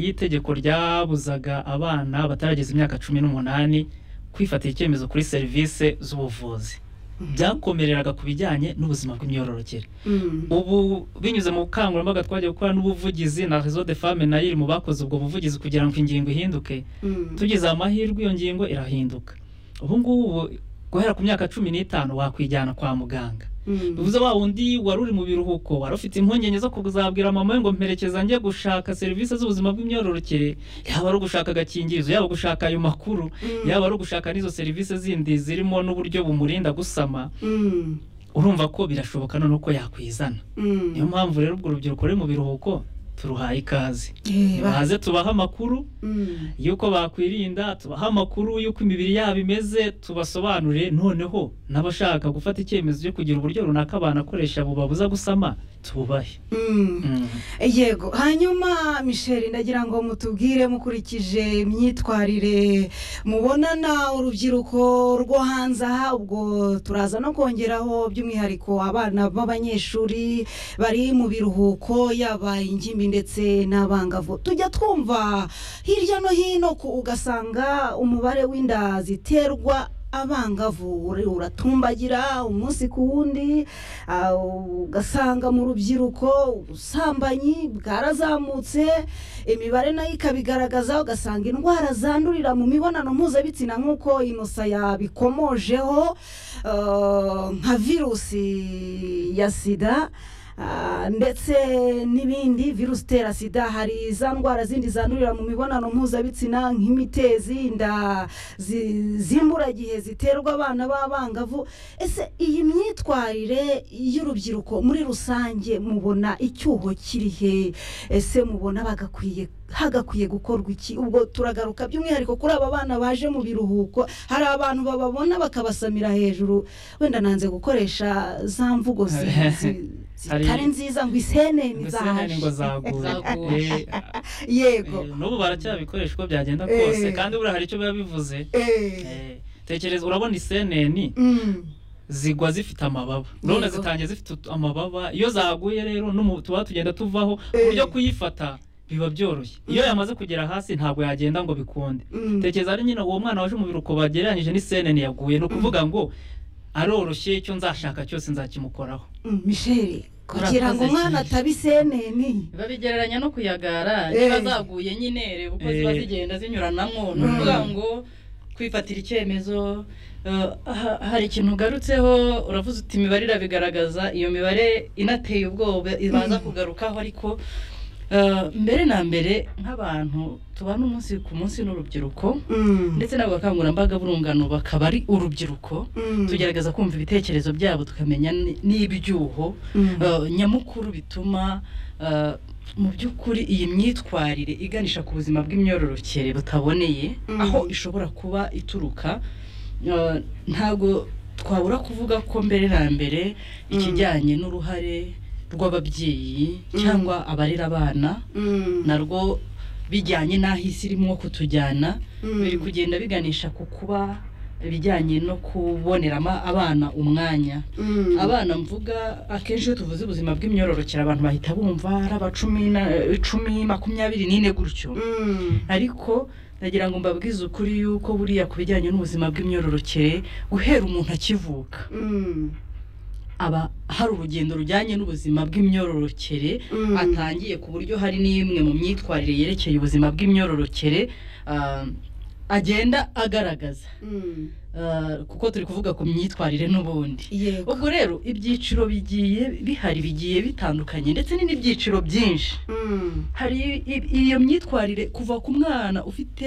y'itegeko ryabuzaga abana batarageza imyaka cumi n'umunani kwifatira icyemezo kuri serivisi z'ubuvuzi byakomereraga ku bijyanye n'ubuzima bw'imyororokere ubu binyuze mu bukangurambaga twagiye gukora n'ubuvugizi na rezo de femme nayo iri mu bakoze ubwo buvugizi kugira ngo ingingo ihinduke tugize amahirwe iyo ngingo irahinduka ubu ngubu guhera ku myaka cumi n'itanu wakwijyana kwa muganga bivuze wa wundi wari uri mu biruhuko wari ufite impungenge zo kuzabwira mama we ngo mperekeza njye gushaka serivisi z'ubuzima bw'imyororokere yaba ari ugushaka agakingirizo yaba ugushaka ayo makuru yaba ari ugushaka n'izo serivisi zindi zirimo n'uburyo bumurinda gusama urumva ko birashoboka noneho ko yakwizana niyo mpamvu rero ubwo urubyiruko ruri mu biruhuko turuhaye ikaze baze tubahe amakuru y'uko bakwirinda tubahe amakuru y'uko imibiri yabo imeze tubasobanurire noneho n'abashaka gufata icyemezo cyo kugira uburyo runaka banakoresha bubabuza gusama tubahe yego hanyuma misheli ndagira ngo mutubwire mukurikije imyitwarire mubonana urubyiruko rwo hanze aha ubwo turaza no kongeraho by'umwihariko abana b'abanyeshuri bari mu biruhuko yaba ingimbi ndetse n'abangavu tujya twumva hirya no hino ugasanga umubare w'inda ziterwa abangavu uratumbagira umunsi ku wundi ugasanga mu rubyiruko ubusambanyi bwarazamutse imibare nayo ikabigaragaza ugasanga indwara zandurira mu mibonano mpuzabitsina nk'uko inosa yabikomojeho nka virusi ya sida ndetse n'ibindi virusi itera sida hari za ndwara zindi zandurira mu mibonano mpuzabitsina nk'imitezi inda zimburagihe ziterwa abana b'abangavu ese iyi myitwarire y'urubyiruko muri rusange mubona icyuho kirihe ese mubona bagakwiye hagakwiye gukorwa iki ubwo turagaruka by'umwihariko kuri aba bana baje mu biruhuko hari abantu bababona bakabasamira hejuru wenda nanze gukoresha za mvugo zi- zitari nziza ngo isene mbese ngo zagura Zagura. Eh, yego Eh, n'ubu baracyabikoresha uko byagenda kose Eh. kandi buriya hari icyo biba bivuze Eh, Eh, tekereza urabona iseneni mm, zigwa zifite amababa none Yego. zitangiye zifite ut- amababa iyo zaguye rero n'umu- tuba tugenda tuvaho ku buryo Eh. kuyifata biba byoroshye iyo yamaze kugera hasi ntabwo yagenda ngo bikunde mm, tekereza ari nyine uwo mwana waje mu biruhuko bagereranyije n'iseneni yaguye ni ukuvuga ngo aroroshye icyo nzashaka cyose nzakimukoraho mm, misheli kugira ngo Murakoze umwana cyane. ataba iseneni babigereranya no kuyagara Eh. niba zaguye nyine reba uko ziba Eh. zigenda zinyuranamo ni Mm. ukuvuga ngo kwifatira icyemezo eh, ha- hari ikintu ugarutseho uravuze uti imibare irabigaragaza iyo mibare inateye ubwoba ibanza Mm. kugarukaho ariko eh, mbere na mbere nk'abantu tubana umunsi ku munsi n'urubyiruko Mm, ndetse n'abakangurambaga b'urungano bakaba ari urubyiruko mm, tugerageza kumva ibitekerezo byabo tukamenya ni- n'ibyuho mm, eh, nyamukuru bituma eh, mu by'ukuri iyi myitwarire iganisha ku buzima bw'imyororokere butaboneye Mhm. aho ishobora kuba ituruka eh, ntabwo twabura kuvuga ko mbere na mbere ikijyanye n'uruhare rw'ababyeyi Mhm. cyangwa abarera abana mm, narwo bijyanye n'aho isi irimo kutujyana mm, biri kugenda biganisha ku kuba ibijyanye no kuboneramo abana umwanya mm, abana mvuga akenshi iyo tuvuze ubuzima bw'imyororokere abantu bahita bumva ari abacumi na- icumi makumyabiri n'ine gutyo mm, ariko nagira ngo mbabwize ukuri yuko buriya ku bijyanye n'ubuzima bw'imyororokere guhera umuntu akivuka mm, aba hari urugendo rujyanye n'ubuzima bw'imyororokere mm, atangiye ku buryo hari n'imwe mu myitwarire yerekeye ubuzima bw'imyororokere ah, agenda agaragaza mm, Ah, kuko turi kuvuga ku myitwarire n'ubundi yego ubwo rero ibyiciro bigiye bihari bigiye bitandukanye ndetse ni n'ibyiciro byinshi mm, hari i- i- iyo myitwarire kuva ku mwana ufite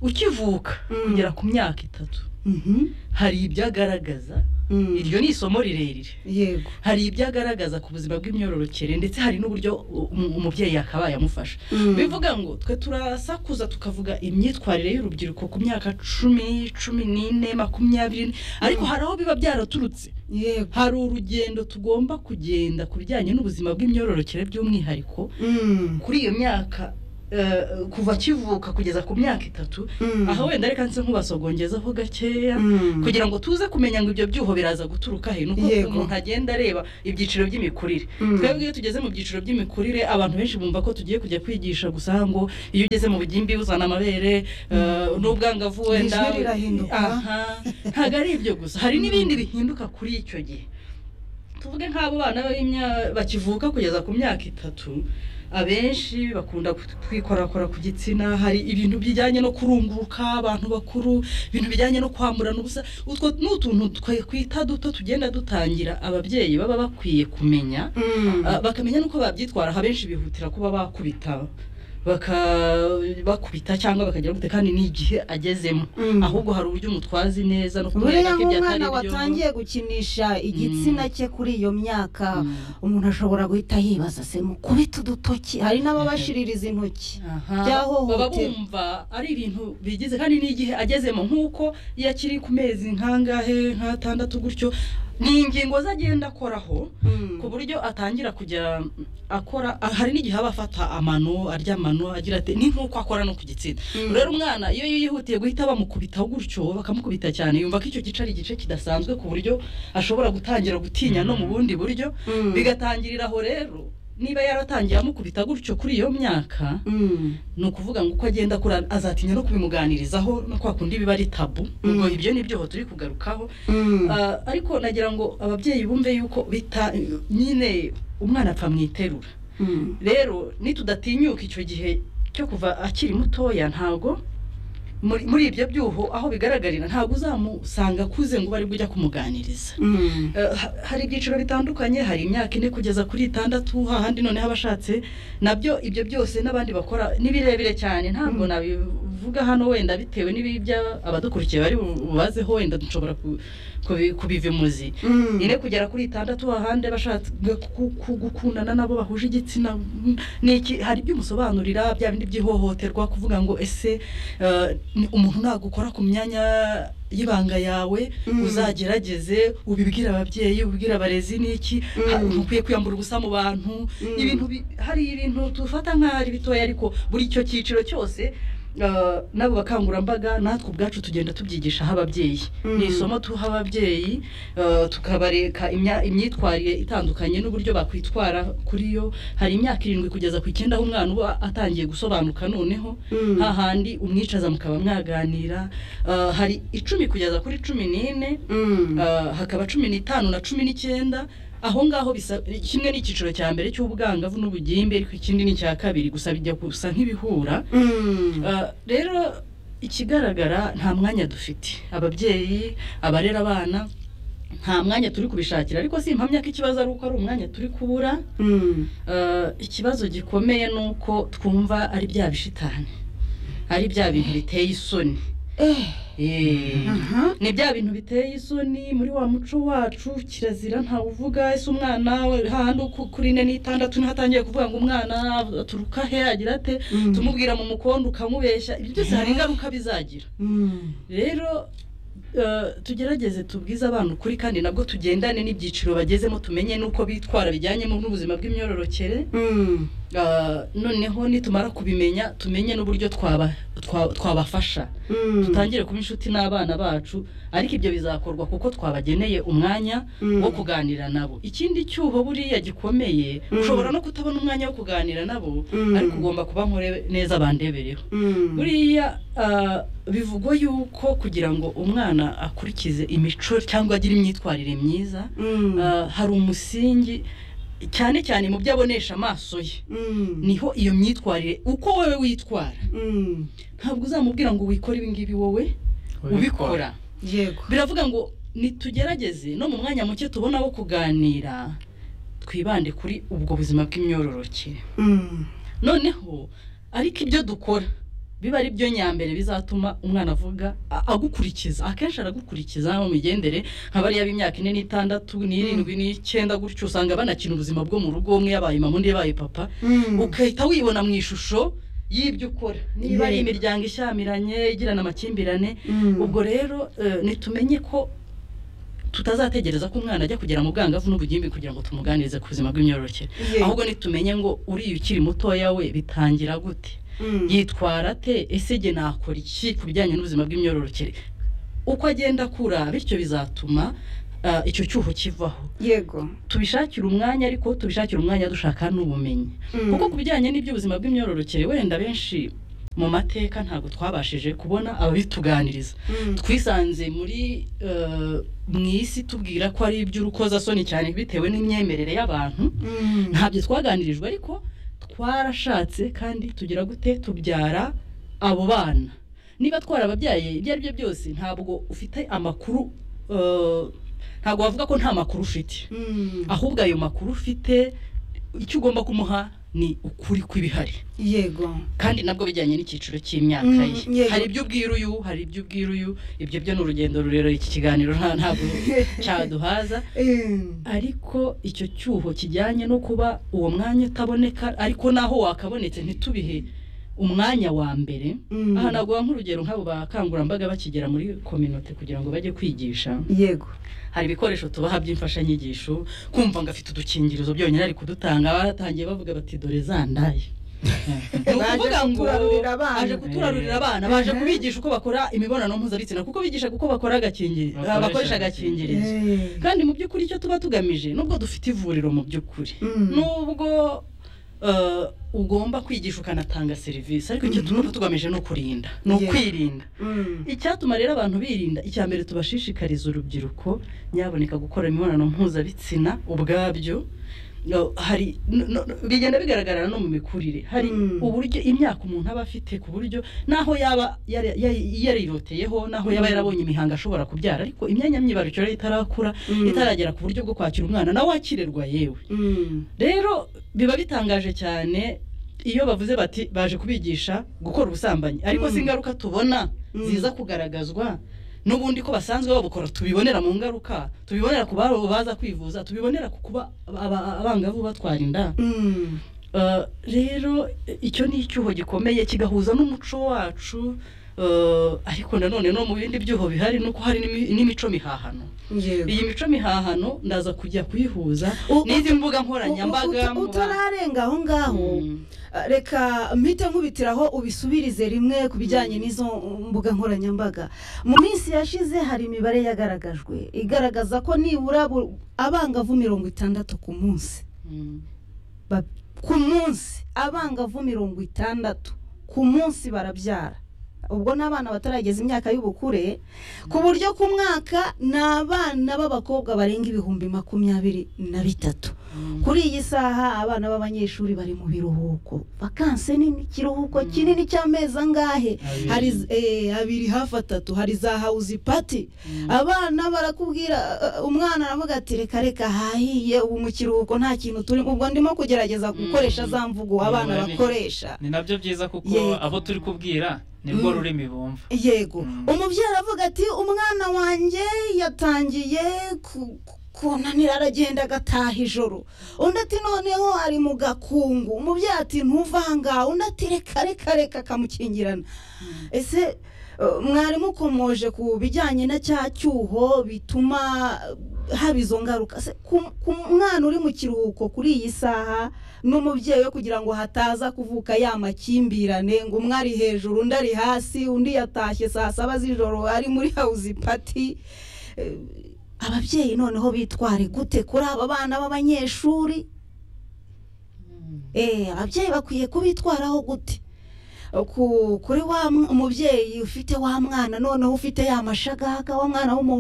ukivuka Mm. kugera ku myaka itatu mhm, hari ibyo agaragaza mm, iryo ni isomo rirerire yego hari ibyo agaragaza ku buzima bw'imyororokere ndetse hari n'uburyo u- umu- umubyeyi yakabaye amufasha mm, bivuga ngo twe turasakuza tukavuga imyitwarire y'urubyiruko ku myaka cumi cumi n'ine makumyabiri n'ine. ariko Mm. hari aho biba byaraturutse yego hari urugendo tugomba kugenda ku bijyanye n'ubuzima bw'imyororokere by'umwihariko mm, kuri iyo myaka eh, kuva akivuka kugeza ku myaka itatu Mm. aha wenda reka nse nk'ubasogongezaho gakeya Mm. kugira ngo tuze kumenya ngo ibyo byuho biraza guturuka he nuko Yego. umuntu agenda areba ibyiciro by'imikurire Mm. twebwe iyo tugeze mu byiciro by'imikurire abantu benshi bumva ko tugiye kujya kwigisha gusa ngo iyo ugeze mu bugimbi uzana amabere eh, n'ubwangavu wenda Ijwi rirahinduka. aha ntabwo ari ibyo gusa hari n'ibindi bihinduka kuri icyo gihe tuvuge nk'abo bana b'imya- bakivuka kugeza ku myaka itatu abenshi bakunda kwikorakora ku gitsina hari ibintu bijyanye no kurunguruka abantu bakuru ibintu bijyanye no kwamburana ubusa utwo ni utuntu twakwita duto tugenda dutangira ababyeyi baba bakwiye kumenya Mm. Ah, bakamenya n'uko babyitwara abenshi bihutira kuba bakubita baka- bakubita cyangwa bakagira gute kandi n'igihe agezemo Mm. ahubwo hari uburyo umutwazi neza no buriya kumwereka ibyo atari nk'umwana byo watangiye gukinisha igitsina cye kuri iyo myaka Mm. umuntu ashobora guhita yibaza se mukubita udutoki hari n'ababashiririza intoki Aha, byahohotera. baba bumva ari ibintu bigize kandi n'igihe agezemo nk'uko iyo akiri ku mezi nk'angahe nk'atandatu gutyo ni ingingo ze agenda akoraho Mm. ku buryo atangira kujya akora ah, hari n'igihe aba afata amano arya amano agira ati ni nk'uko akora no ku gitsina Mm. rero umwana iyo yihutiye guhita bamukubita gutyo bakamukubita cyane yumva ko icyo gice ari igice kidasanzwe ku buryo ashobora gutangira gutinya no mu bundi buryo Mm. bigatangirira aho rero niba yaratangiye amukubita gutyo kuri iyo myaka Mm. ni ukuvuga ngo uko agenda akura azatinya no kubimuganirizaho no kwa kundi biba ari tabu ubwo Mm. ibyo ni byo turi kugarukaho Mm. Ah, ariko nagira ngo ababyeyi bumve yuko bita nyine umwana apfa mu iterura Mm. rero nitudatinyuka icyo gihe cyo kuva akiri mutoya ntabwo muri muri ibyo byuho aho bigaragarira ntabwo uzamusanga akuze ngo ube ari bujya kumuganiriza Mm. Eh, ha- hari ibyiciro bitandukanye hari imyaka ine kugeza kuri itandatu hahandi noneho abashatse nabyo ibyo byose n'abandi bakora ni birebire cyane ntabwo Mm. nabivuga hano wenda bitewe n'ibibya abadukurikiye bari bu- bubazeho wenda nshobora ku- kubi- kubivimuzi Mm. ine kugera kuri itandatu hahandi abashatse ku- ku- gukundana nabo bahuje igitsina mm, ni iki hari ibyo umusobanurira bya bindi by'ihohoterwa kuvuga ngo ese eh, ni- umuntu ntabwo ukora ku myanya y'ibanga yawe Mm. uzagerageze ubibwire ababyeyi ubibwire abarezi n'iki Mm. ha- ntukwiye kwiyambura ubusa mu bantu Mm. ibintu bi- hari ibintu dufata nk'aho ari bitoya ariko buri icyo cyiciro cyose eh, n'abo bakangurambaga natwe ubwacu tugenda tubyigisha aho ababyeyi Mm. ni isomo tuha ababyeyi eh, tukabareka imya- imyitwarire itandukanye n'uburyo bakwitwara kuri yo hari imyaka irindwi kugeza ku icyenda aho umwana uba atangiye gusobanuka noneho Mm. hahandi umwicaza mukaba mwaganira Ah, hari icumi kugeza kuri cumi n'ine Mm. Ah, hakaba cumi n'itanu na cumi n'icyenda aho ngaho bisa kimwe n'icyiciro cya mbere cy'ubwangavu n'ubugimbi ariko ikindi ni icya kabiri gusa bijya gusa nk'ibihura Mm. Ah, rero ikigaragara nta mwanya dufite ababyeyi abarera abana nta mwanya turi kubishakira ariko si impamya ko ikibazo ari uko ari umwanya turi kubura Mm. Eh, ikibazo gikomeye ni uko twumva ari bya bishitani ari bya bintu biteye isoni Eh. Eh, Aha. ni bya bintu biteye isoni muri wa muco wacu kirazira ntawe uvuga ese umwana we hahandi ku- kuri ine n'itandatu niho atangiye kuvuga ngo umwana aturuka he agira ate Mm. tumubwira mu mukondo ukamubeshya ibyo byose hari ingaruka bizagira Mm. rero eh, tugerageze tubwize abana ukuri kandi nabwo tugendane n'ibyiciro bagezemo tumenye n'uko bitwara bijyanye n'ubuzima bw'imyororokere Mm. Ah, noneho nitumara kubimenya tumenye n'uburyo twaba- twa- twabafasha Mm. dutangire kuba inshuti n'abana bacu ariko ibyo bizakorwa kuko twabageneye umwanya Mm. wo kuganira nabo ikindi cyuho buriya gikomeye Mm. ushobora no kutabona umwanya wo kuganira nabo Mm. ariko ugomba kuba nkore neza bandebereho Mm. buriya ah, bivugwa yuko kugira ngo umwana akurikize imico cyangwa agire imyitwarire myiza Mm. ah, hari umusingi cyane cyane mu byo abonesha amaso ye Mm. niho iyo myitwarire uko wowe witwara Mm. ntabwo uzamubwira ngo wikore ibingibi wowe ubikora yego biravuga ngo nitugerageze no mu mwanya muke tubona wo kuganira twibande kuri ubwo buzima bw'imyororokere Mm. noneho ariko ibyo dukora biba ari byo nyambere bizatuma umwana avuga a- agukurikiza akenshi aragukurikiza mu migendere nka bariya b'imyaka ine n'itandatu n'irindwi n'icyenda gutyo usanga banakina ubuzima bwo mu rugo umwe yabaye mama undi yabaye papa Mm. ugahita wibona mu ishusho y'ibyo ukora niba ari Yego. imiryango ishyamiranye igirana amakimbirane Mm. ubwo rero eh, nitumenye ko tutazategereza ko umwana ajya kugera mu bwangavu n'ubugimbi kugira ngo tumuganirize ku buzima bw'imyororokere Yego. ahubwo nitumenye ngo uriya ukiri mutoya we bitangira gute yitwara ate ese jye nakora iki ku bijyanye n'ubuzima bw'imyororokere uko agenda akura bityo bizatuma ah, icyo cyuho kivaho yego tubishakire umwanya ariko tubishakire umwanya dushaka n'ubumenyi Mm. kuko ku bijyanye n'iby'ubuzima bw'imyororokere wenda benshi mu mateka ntabwo twabashije kubona ababituganiriza Mm. twisanze muri eh, mu isi tubwira ko ari iby'urukozasoni cyane bitewe n'imyemerere y'abantu Mm. ntabyo twaganirijwe ariko twarashatse kandi tugira gute tubyara abo bana niba twarababyaye ibyo ari byo byose ntabwo ufite amakuru eh, ntabwo wavuga ko nta makuru ufite Mm. ahubwo ayo makuru ufite icyo ugomba kumuha ni ukuri kw'ibihari yego kandi nabwo bijyanye n'icyiciro cy'imyaka Mm, ye yego. hari ibyo ubwira uyu hari ibyo ubwira uyu ibyo byo ni urugendo rurerure iki kiganiro nta ntabwo cyaduhaza Mm. ariko icyo cyuho kijyanye no kuba uwo mwanya utaboneka ariko naho wakabonetse ntitubihe umwanya wa mbere Mm. aha naguha nk'urugero nk'abo bakangurambaga bakigera muri kominote kugira ngo bajye kwigisha yego hari ibikoresho tubaha by'imfashanyigisho kumva ngo afite udukingirizo byonyine ari kudutanga batangiye bavuga bati dore za ndaye ni ukuvuga ngo kuturarurira abana. aje kuturarurira abana baje kubigisha uko bakora imibonano mpuzabitsina kuko bigisha uko bakora agakingirizo Bakoresha bakoresha agakingirizo Eh. kandi mu by'ukuri icyo tuba tugamije nubwo dufite ivuriro mu by'ukuri Mm. nubwo eh, ugomba kwigisha ukanatanga serivisi ariko icyo tuba tugamije ni ukurinda ni Yeah. ukwirinda Mm. icyatuma rero abantu birinda icya mbere tubashishikariza urubyiruko nyaboneka gukora imibonano mpuzabitsina ubwabyo No, hari no- no- no, bigenda bigaragarira no mu mikurire hari Mm. uburyo imyaka umuntu aba afite ku buryo naho yaba yari- yari- yariroteyeho naho yaba Mm. yarabonye imihango ashobora kubyara ariko imyanya myibarukiro ye itarakura Mm. itaragera ku buryo bwo kwakira umwana nawe wakirerwa yewe Mm. rero biba bitangaje cyane iyo bavuze bati baje kubigisha gukora ubusambanyi ariko Mm. si ingaruka tubona Mm. ziza kugaragazwa n'ubundi ko basanzwe babukora tubibonera mu ngaruka tubibonera ku babo baza kwivuza tubibonera ku kuba aba- abangavu batwara inda Mm. Eh, rero icyo ni icyuho gikomeye kigahuza n'umuco wacu eh, ariko nanone no mu bindi byuho bihari ni uko hari n'imi- n'imico mihahano yego iyi mico mihahano ndaza kujya kuyihuza U- n'izi mbuga Utu- nkoranyambaga utu- utararenga aho ngaho Mm. reka mpite nkubitiraho ubisubirize rimwe ku bijyanye n'izo mbuga nkoranyambaga mu minsi yashize hari imibare yagaragajwe igaragaza ko nibura bu- abangavu mirongo itandatu ku munsi Mm. Ba- ku munsi abangavu mirongo itandatu ku munsi barabyara ubwo ni abana batarageza imyaka y'ubukure ku buryo ku mwaka ni abana b'abakobwa barenga ibihumbi makumyabiri na bitatu Mm. kuri iyi saha abana b'abanyeshuri bari mu biruhuko vakanse nini ikiruhuko Mm. kinini cy'amezi angahe Abiri. hari z- eh, abiri hafi atatu hari za hawuzi pati Mm. abana barakubwira uh, umwana aravuga ati reka reka hahiye ubu mu kiruhuko nta kintu turimo ubwo ndimo kugerageza gukoresha Mm. za mvugo abana Mibare. bakoresha ni nabyo byiza kuko Yego. abo turi kubwira nibwo Mm. rurimi bumva yego Mm. umubyeyi aravuga ati umwana wanjye yatangiye ku- ku- kunanira aragenda agataha ijoro undi ati noneho ari mu gakungu umubyeyi ati ntuvanga undi ati reka reka reka akamukingirana ese uh, mwarimu ukomoje ku bijyanye na cya cyuho bituma uh, haba izo ngaruka Se, ku ku mwana uri mu kiruhuko kuri iyi saha n'umubyeyi we kugira ngo hataza kuvuka ya makimbirane ngo umwe ari hejuru undi ari hasi undi yatashye saa saba z'ijoro ari muri hawuzi pati Eh, ababyeyi noneho bitware gute kuri aba bana b'abanyeshuri Eh, ababyeyi bakwiye kubitwaraho gute Ku- kuri wa mw- umubyeyi ufite wa mwana noneho ufite ya mashagaga wa mwana w'umuhungu